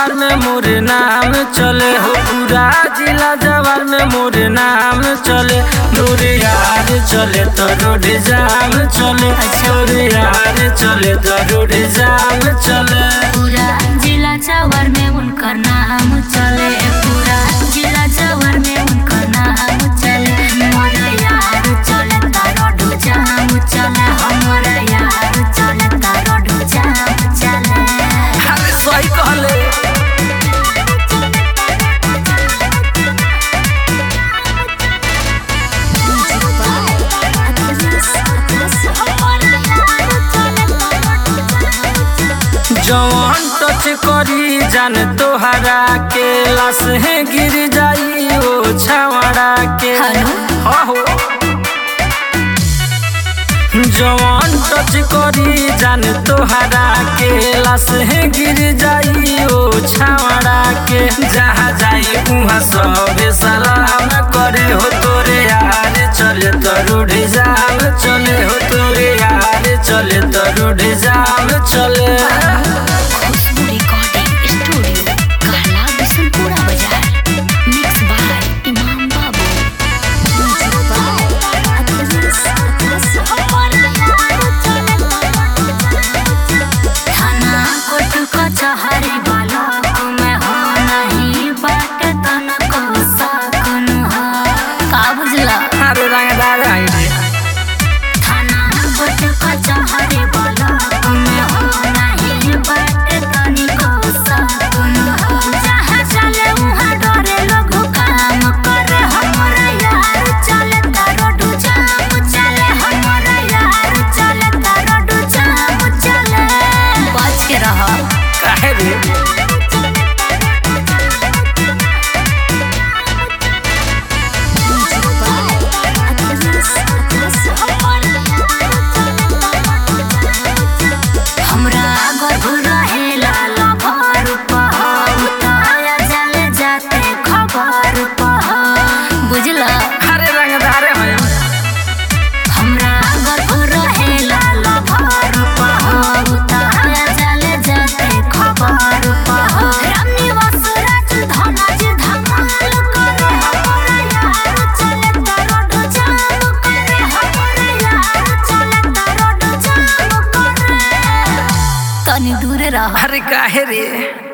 जवार में मोर नाम चले हो पूरा जिला जवार में मोर नाम चले दूर यार चले तो रोड जाम चले दूर यार चले तो रोड जाम चले पूरा जिला जवार में उनका नाम चले पूरा जिला जवार में उनका नाम चले हमारा यार चले तारो डो जाम चले हमारा यार चले तारो डो जाम चले अरे सही कहले जवान टच करी जान तोहरा के लाश है गिर जाई ओ छावड़ा के हेलो? हो जवान टच करी जान तोहरा के लाश है गिर जाई ओ छावड़ा के जहाँ जाई उहाँ सब सलाम करे हो तोरे यार चले तो रूढ़ जाम चले हो तोरे यार चले तो रूढ़ जाम चले खुशबू रिकॉर्डिंग स्टूडियो कहला बिशनपुरा बाजार मिक्स बाय इमाम बाबू थाना कोर्ट कचहरी ब्लॉक में हो नहीं बात तनको सकन हो का बुझला अरे रंगदार आई रे थाना कोर्ट कचहरी ब्लॉक में हो नहीं बात तनिको सकन हो जहाँ चले वहाँ डरे लोग काम करे हमारा यार चले रोड जाम चले हमारा यार चले रोड जाम चले बच के रह काहे रे हमरा गर्भ रहेला लभर पहर ताया जले जाते खबर पहर बुझला अरे रंगदार है हमरा गर्भ रहेला लभर पहर ताया जले जाते खबर पहर रामनिवास राज धनाज धमाल करे हमरा यार चले रोड जाम करे हमरा यार चले रोड जाम करे तनी दूर रह अरे काहे रे